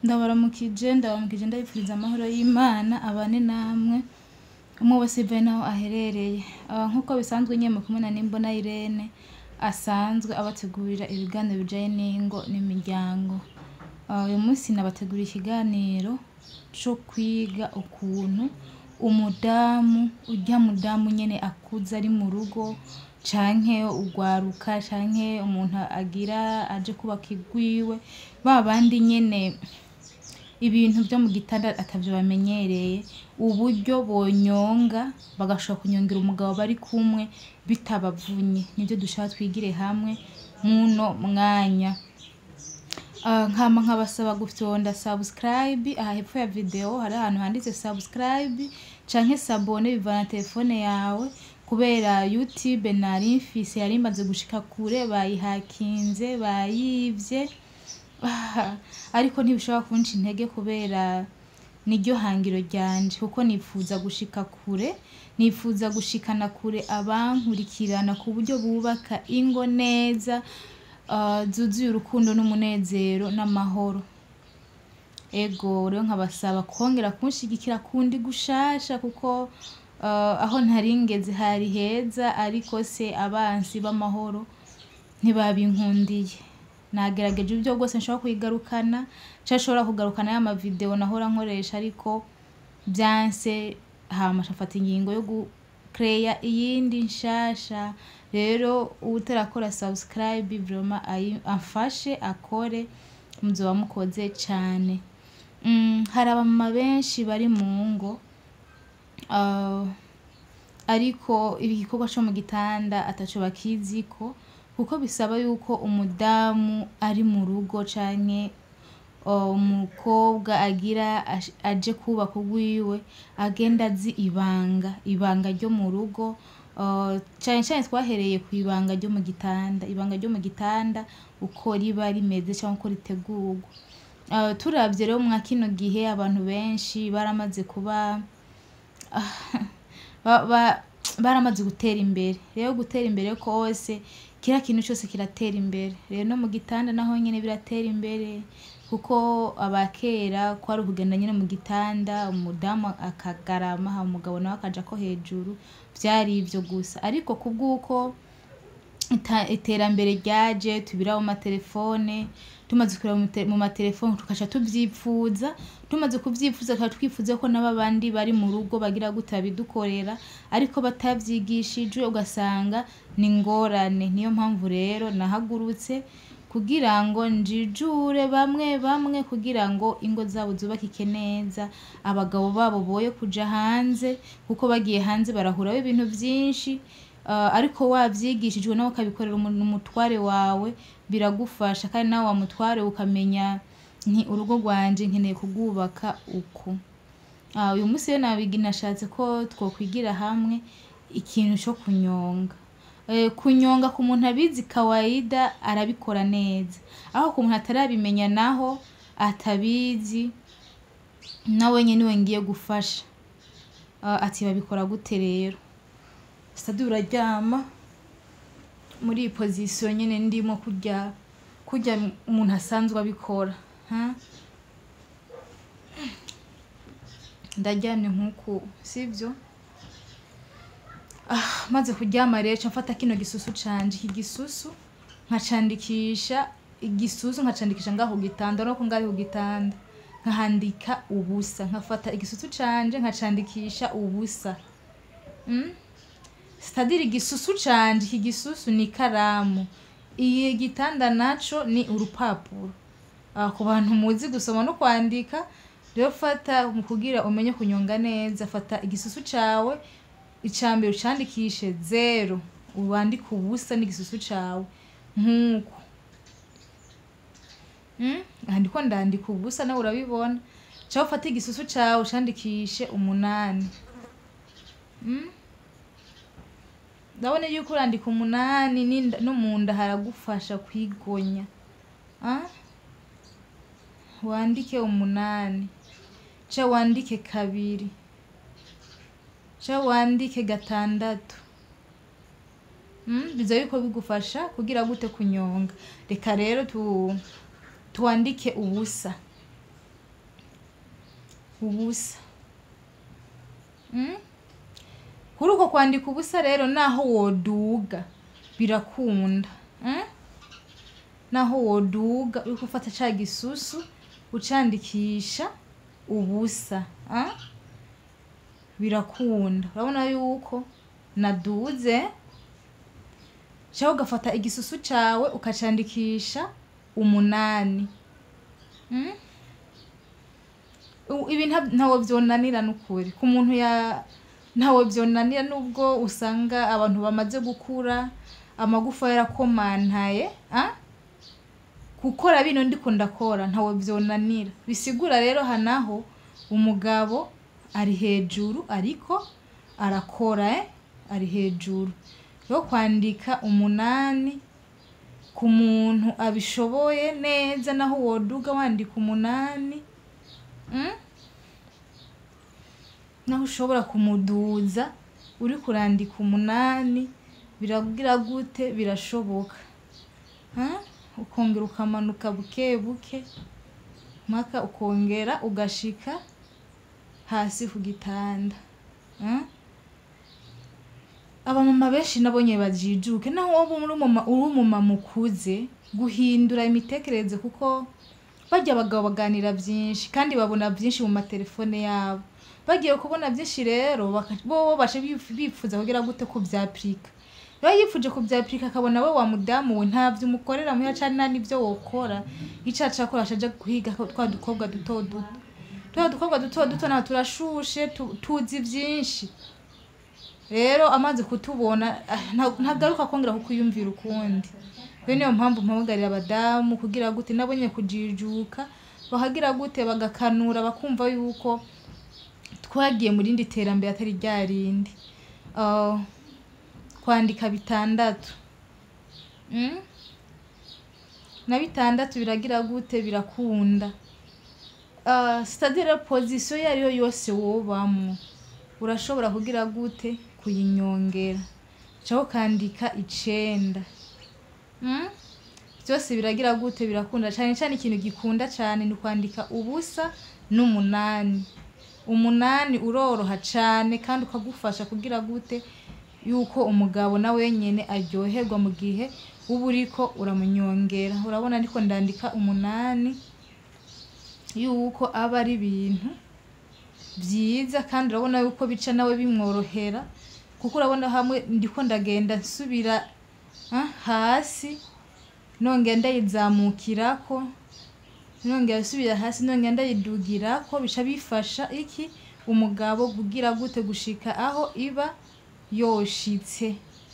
ndabaramukije ndabaramukije ndabifuriza amahoro y'imana abane namwe umwe wese bivaye naho aherereye Ah, nk'uko bisanzwe nyine kumwe na nimbona irene asanzwe abategurira ibiganiro bijanye n'ingo n'imiryango Ah, uyu munsi nabateguriye ikiganiro co kwiga ukuntu umudamu urya mudamu nyene akuze ari mu rugo canke ugwaruka canke umuntu agira aje kubaka igwiwe ba bandi nyene ibintu vyo mu gitanda atavyo bamenyereye uburyo bonyonga bagashobora kunyongera umugabo bari kumwe bitabavunye nivyo dushaka twigire hamwe muno mwanya Ah, nkama nkabasaba gufyonda subscribe aha hepfo ya video hari ahantu handitse subscribe canke sabone bivana na telefone yawe kubera youtube nari mfise yari imaze gushika kure bayihakinze bayivye Ah, ariko ntibishobora kunca intege kubera niryo hangiro ryanje kuko nifuza gushika kure nifuza gushikana kure abankurikirana ku buryo bubaka ingo neza ah, zuzuye urukundo n'umunezero n'amahoro ego rero nkabasaba kongera kunshigikira kundi gushasha kuko ah, aho ntaringeze hari heza ariko se abansi b'amahoro ntibabinkundiye nagerageje uburyo bwose nshobora kuyigarukana canke nshobora kugarukana ya mavideo nahora nkoresha ariko vyanse hama nshafata ingingo yo gukereya iyindi nshasha rero uwutarakora subscribe vraiment ayi- amfashe akore muzoba mukoze cane Mm, hari abamama benshi bari mu ngo ah, ariko igikorwa co mu gitanda ataco bakiziko kuko bisaba yuko umudamu ari mu rugo canke uh, umukobwa agira ash- aje kubaka urwiwe agenda azi ibanga ibanga ryo mu rugo uh, cane cane twahereye ku ibanga ryo mu gitanda ibanga ryo mu gitanda uko riba rimeze canke uko ritegurwa uh, turavye rero mwa kino gihe abantu benshi baramaze kuba ba- ba- baramaze gutera imbere rero gutera imbere kose kiriya kintu cyose kiratera imbere rero no mu gitanda naho nyine biratera imbere kuko abakera kwari ukugenda nyine mu gitanda umudamu akagarama hama umugabo nawe akaja ko hejuru vyari ivyo gusa ariko kubw'uko ita- iterambere ryaje tubira mu matelefone tumaze kureba mu te- mu matelefone tukaca tuvyipfuza tumaze kuvyifuza tukaba twifuza ko nabo abandi bari mu rugo bagira gute babidukorera ariko batavyigishijwe ugasanga ni ingorane niyo mpamvu rero nahagurutse kugira ngo njijure bamwe bamwe kugira ngo ingo zabo zubakike neza abagabo babo boye kuja hanze kuko bagiye hanze barahuraho ibintu vyinshi Uh, ariko wavyigishijwe nawe ukabikorera umuntu umutware wawe biragufasha kandi nawe wa mutware ukamenya nti urugo rwanje nkeneye kurwubaka uku Ah, uyu munsi rero nabigi nashatse ko twokwigira hamwe ikintu co kunyonga Eh, kunyonga ku muntu abizi kawaida arabikora neza aho ku muntu atarabimenya naho atabizi nawe nyene niwe ngiye gufasha Ah, ati babikora gute rero sitade uraryama muri iyi pozisiyo nyine ndimo kurya kurya umuntu asanzwe abikora ha? ndaryamye nk'uku sibyo ah, maze kuryama rero ca mfata kino gisusu canje iki gisusu nkacandikisha igisusu nkacandikisha ngaho ku gitanda no ko ngari ku gitanda nkahandika ubusa nkafata igisusu canje nkacandikisha ubusa mm? sitadiri igisusu canje iki gisusu ni ikaramu iyi gitanda naco ni urupapuro Ah, ku bantu muzi gusoma no kwandika rero fata mu kugira umenye kunyonga neza fata igisusu cawe icambere ucandikishe zero wandike ubusa n'igisusu cawe nk'uko Mm? aha ndiko ndandika ubusa nawe urabibona cawe ufate igisusu cawe ucandikishe umunani Mm? ndabona yuko urandika umunani n'inda- no mu nda haragufasha kwigonya Ah? wandike umunani ca wandike kabiri ca wandike gatandatu Mm, biza yuko bigufasha kugira gute kunyonga reka rero tu tuwandike ubusa ubusa Mm? kuri uko kwandika ubusa rero naho woduga birakunda Mm? naho woduga uri gufata ca gisusu ucandikisha ubusa ah? birakunda urabona yuko naduze cyangwa ugafata igisusu cawe ukacandikisha umunani Mm? U- ibi nta- ntawe vyonanira n'ukuri ku muntu ya ntawe vyonanira nubwo usanga abantu bamaze gukura amagufa yarakomantaye ah? gukora bino ndiko ndakora ntawe vyonanira bisigura rero hanaho umugabo ari hejuru ariko arakora eh? ari hejuru yo kwandika umunani ku muntu abishoboye neza naho woduga wandika umunani mm? naho ushobora kumuduza uri kurandika umunani biragira gute birashoboka ha? ukongera ukamanuka buke buke mpaka ukongera ugashika hasi ku gitanda ha? abamama benshi nabonye bajijuke naho wowe uri umuma- uri umumama ukuze guhindura imitekerereze kuko barya abagabo baganira byinshi kandi babona byinshi mu matelefone yabo bagiye kubona byinshi rero baka- bo bace bif- bifuza kugira gute ko byapurika iyo yifuje kubyapurika akabona we wa mudamu we ntabyo umukorera muya cyane nta n'ibyo wokora icyo acakora acaja guhiga ko twa dukobwa duto duto twa dukobwa duto duto naho turashushe tu- tuzi byinshi rero amaze kutubona ah, nta- ntagaruka kongera kukwiyumvira ukundi rero niyo mpamvu mpamagarira abadamu kugira gute nabo nyine kujijuka bakagira gute bagakanura bakumva yuko twagiye mu rindi terambere atari rya rindi Ah, kwandika bitandatu Mm? na bitandatu biragira gute birakunda Ah, c'est-à-dire position iyo ariyo yose wobamwo urashobora kugira gute kuyinyongera cyangwa ukandika icenda Mm? byose biragira gute birakunda cyane cyane ikintu gikunda cyane ni kwandika ubusa n'umunani umunani uroroha cyane kandi ukagufasha kugira gute yuko umugabo na wenyine aryoherwa mu gihe uba uriko uramunyongera urabona ariko ndandika umunani yuko aba ari ibintu byiza kandi urabona yuko bica nawe bimworohera kuko urabona hamwe ndiko ndagenda nsubira ah, hasi nongera ndayizamukirako nongera nsubira hasi nongera ndayidugirako bica bifasha iki umugabo kugira gute gushika aho iba yoshitse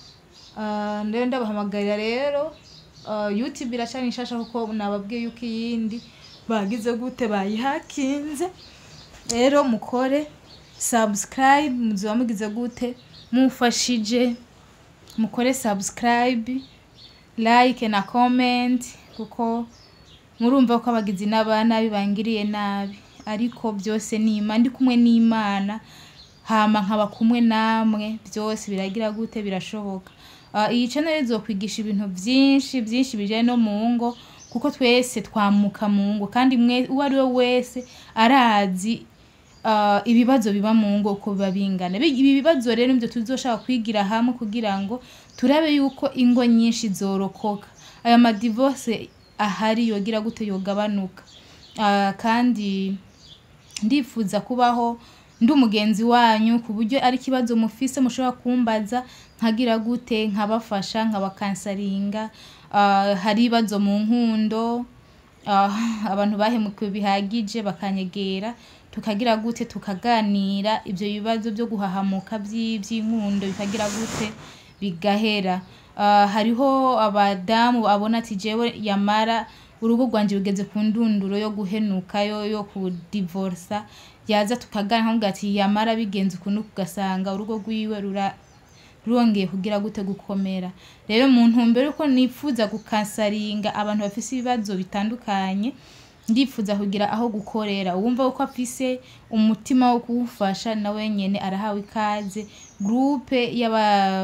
Ah, rero ndabahamagarira rero ah, youtube iracana inshasha kuko nababwiye yuko iyindi bagize gute bayihakinze rero mukore subscribe muziba mugize gute mufashije mukore subscribe like na comment kuko murumva ko abagizi n'abanabi bangiriye nabi ariko byose ni Imana ndi kumwe n'Imana hama nkaba kumwe namwe byose biragira gute birashoboka Ah, iyi channel izokwigisha ibintu byinshi byinshi bijyanye no mu ngo kuko twese twamuka mu ngo kandi mwe uwo ari we wese arazi ah, ibibazo biba mu ngo uko biba bingana Bi- ibi bibazo rero nibyo tuzoshaka kwigira hamwe kugira ngo turabe yuko ingo nyinshi zorokoka aya madivorce ahari yogira gute yogabanuka Ah, kandi ndifuza kubaho ndi umugenzi wanyu ku buryo ari ikibazo mufise mushobora kumbaza nkagira gute nkabafasha nkabakansaringa Ah, hari ibibazo mu nkundo ah, abantu bahemukiwe bihagije bakanyegera tukagira gute tukaganira ibyo bibazo byo guhahamuka by'i- by'inkundo bikagira gute bigahera Ah, hariho abadamu abona ati jewe yamara urugo rwanje rugeze ku ndunduro yo guhenuka yo yo kudivorsa yaza tukaganira nkamubwira ati yamara bigenze ukuntu ugasanga urugo rwiwe rura rwongeye kugira gute gukomera rero mu ntumbero yuko nifuza gukansaringa abantu bafise ibibazo bitandukanye ndifuza kugira aho gukorera uwumva ko afise umutima wo kuwufasha na wenyene arahawe ikaze groupe y'aba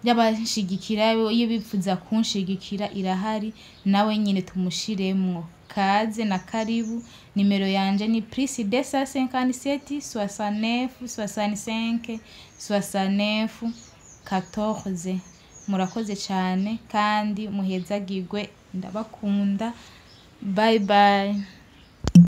y'abashigikira iyo bifuza kunshigikira irahari nawe nyine tumushiremwo kaze na karibu nimero yanje ni plus 257 69 65 69 14 murakoze cyane kandi muhezagirwe ndabakunda bye bye